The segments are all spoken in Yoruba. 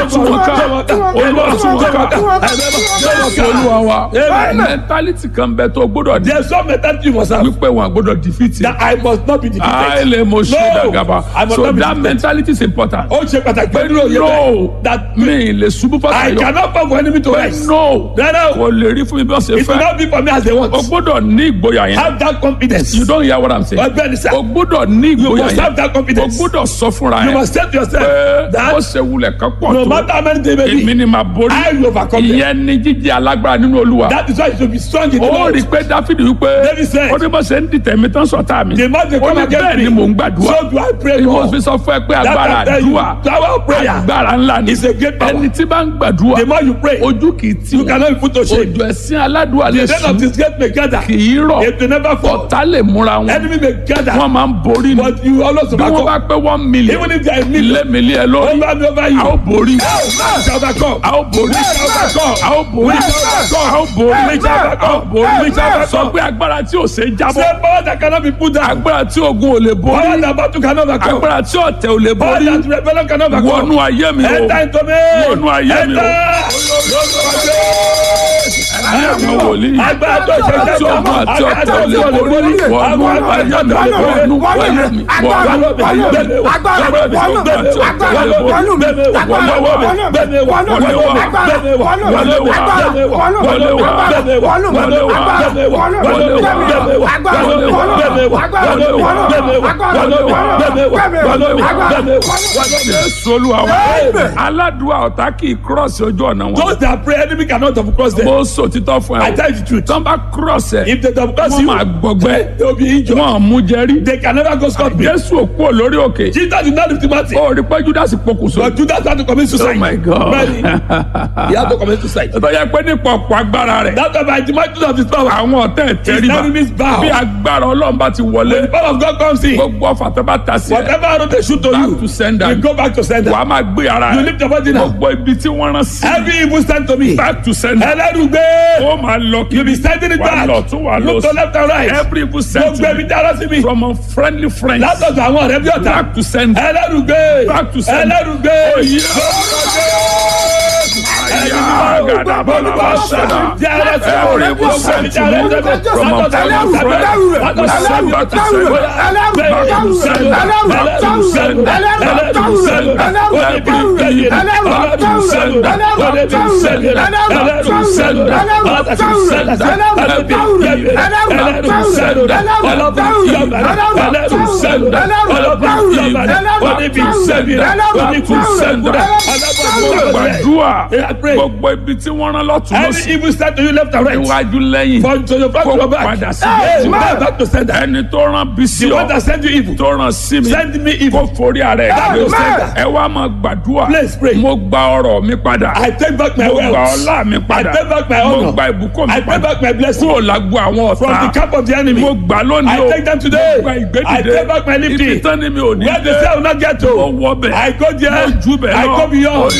tú wọn ká olúwa tú wọn ká jésù olúwa wa mẹtálítì kan bẹ tó gbọ́dọ̀ di There's some mentality you must have wípé wọn gbọ́dọ̀ defeat that I must not be defeated. àìlè mo ṣe No, dàgàbà I must so not be that defeated. mentality is important Ó ṣe pàtàkì pé pé nínú òye no bẹ́ẹ̀ that mi lè ṣubú I fàtàyọ cannot fall for enemy to pé rise. no Rárá o, kò lè rí fún mi bí wọ́n ṣe it will fẹ́ not be for me as they want. o gbọ́dọ̀ ní ìgboyà yẹn Have that confidence. you don't hear what i'm saying Ọgbẹ́ni sá, o gbọ́dọ̀ ní you ìgboyà must have yẹn that o confidence. gbọ́dọ̀ sọ fúnra You yẹn must say to yourself pé ó that ṣe wulẹ̀ kan pọ̀ no tó matter how many they may èmi be, ni màá borí I will overcome them. ìyẹn ni jíjẹ alágbára nínú olúwa That is why you should be strong in the ó Lord. rí i pé dáfídì wípé David said, ó ní bó ṣe ń dìtẹ̀ mi tán sọ̀tá mi The man they ó come ní against bẹ́ẹ̀ me. ni mò ń gbàdúrà So do I pray ni mo more. fi sọ fún ẹ pé That agbára I tell you, àdúrà power of prayer agbára ńlá ni is a great power. ẹni tí bá ń gbàdúrà The more you pray, ojú kì í tì you wọ́n cannot be put to shame. ojú ẹ̀sìn aládùúgbò lè The den of sùn this gate may gather. kì í rọ̀ It will never fall. ọ̀tá lè múra wọn Enemy may gather. wọ́n máa ń borí ni But you always bí wọ́n bá overcome. pé one million Even if there are ilé millions mi lé ẹ lórí over me over a ó you, borí you shall overcome. a ó borí a ó borí a ó borí a ó borí sọ pé agbára tí ò ṣe é jábọ́ Say power that cannot be put down. agbára tí ogun ò lè Power borí that battle cannot overcome. agbára tí ọ̀tẹ̀ ò lè Power borí that rebellion cannot wọnú overcome. ayé mi o Enter into me. wọnú ayé mi o ayé mi wòlíì Agbára tó ṣe tí jẹ́ ogun àti ọ̀tẹ̀ ò lè borí wọnú ayé mi wọnú ayé mi wọnú ayé mi Jésù Olúwa wa aládùúgbò ọ̀tá kì í cross ojú ọ̀nà wọn Those that pray enemy cannot double cross them. mo sọ títọ́ fún I ẹ tell you the truth. tán bá cross ẹ If they double cross wọ́n you, máa gbọgbẹ́ they will be injured. wọ́n mú jẹ́rí They can never go scot free. Jésù òkú ò lórí òkè Jesus did not lift him out. ó rí pé Judas pokùnso But Judas had to commit suicide. oh my God Really? He had to commit suicide. tó yẹ pé nípa ọ̀pọ̀ agbára rẹ̀ That's why by the might of his power, àwọn ọ̀tá ẹ̀ his tẹríba enemies bow. bí agbára Ọlọ́run bá ti wọlé The power of God comes in. gbogbo ọ̀fà tó bá ta sí ẹ Whatever arrow they shoot to back you, to sender you go back to sender. wàá máa gbé ara You ẹ lift your body now. gbogbo ibi tí wọ́n rán sí Every evil stand to me. back to sender Ẹlẹ́rùgbé. ó máa lọ kí You be standing it wà back. lọ tún wà lọ Look to left and right. every evil Gbogbo sentiment ẹbí dára sí mi. from unfriendly friends Látọ̀dọ̀ àwọn ọ̀rẹ́ bí ọ̀tá. back to sender Ẹlẹ́rùgbé. Back to sender. Ẹlẹ́rùgbé. gbàdúrà I pray. gbogbo ibi tí wọ́n rán lọ́tún Any lọ́sí evil stand to you left and right. iwájú lẹ́yìn From to your front to kó your back. padà sí Hey, méjì man, back to sender. ẹni tó rán bí sí The ọ one that send you evil. tó rán sí mi Send me evil. kó forí ara ẹ̀ Back to gbé sender. ẹ wá máa gbàdúrà Please pray. mo gba ọrọ̀ mi padà I take back my mo gba wealth. ọlá mi padà I take back my mo honor. gba ìbùkún mi I take padà back my blessing. kúrò lágbo àwọn From the ọ̀tá camp of the enemy. mo gbà lónìí I o take them today. mo gba I ìgbédìde take back my ibi lifting. tán ni mi ò ní Where they dé say I will not get mo to. wọ bẹ̀ I go there. mo jù bẹ̀ I lọ go beyond.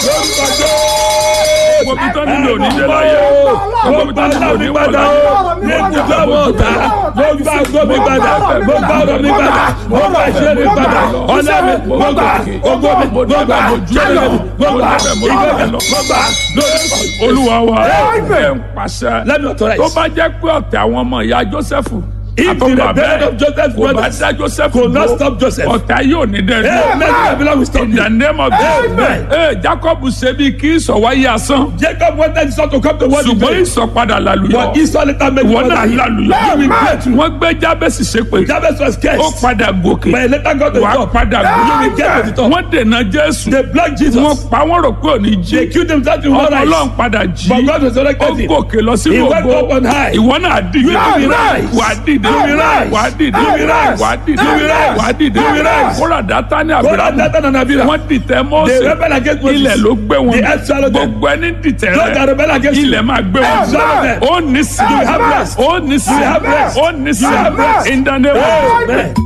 mo bí tán ni mi ò ní dé láyé Mo gba ọlá mi padà o. Ní ibùdó àwọn ọ̀tá. Mo gba àgọ́ mi padà. Mo gba ọ̀rọ̀ mi padà. Mo gba ìṣe mi padà. Ọ̀nà mi. Mo gba ògo mi. Mo gba jẹ́lẹ̀ mi. Mo gba ìgbẹ́ mi. Mo gba lórí. olúwa wa ẹ ń pàṣẹ Let me authorize. tó bá jẹ́ pé ọ̀tẹ̀ àwọn ọmọ ìyá Jósẹ́fù If the àtọ́gbà rebellion bẹ́ẹ̀ of Joseph's kò bá brothers dá Jósẹ́fù could not dúró, stop Joseph. ọ̀tá yóò ní dẹ́ Amen. The Babylon will stop in you. the name of Amen. Jesus ee Jacob ṣe bí kí ìsọ̀wáyé asán Jacob wanted Esau to come to world ṣùgbọ́n today. ìsọ̀padà làlùyọ But Esau later made ìwọ one náà làlùyọ You will pray too. wọ́n gbé Jábẹ́sì ṣépè Jabez was ó cursed. padà gòkè But he later got to the wàá top. padà You will get to gòkè the top. wọ́n dènà Jésù They blocked Jesus. wọ́n pa wọ́n rò pé òní jí They killed themselves in one ọmọ Ọlọ́run rise. padà jí But God ó resurrected him. gòkè lọ He sínú went ògo up on high. ìwọ náà dìde You will rise. wà á dìde You will rise. wà á dìde You will rise. wà á dìde You will rise. wà á dìde You will rise. kóra dátà ní God had àbúrò Nathan and Abiram. wọ́n dìtẹ̀ They Mósè rebel against Moses. ilẹ̀ ló gbé wọn The earth swallowed them. gbogbo ẹni dìtẹ̀ Those that rẹ rebel against you. ilẹ̀ máa gbé wọn swallow them. ó ní sí You have rest. ó ní sí You have rest. ó ní sí You have rest. in the name of Amen.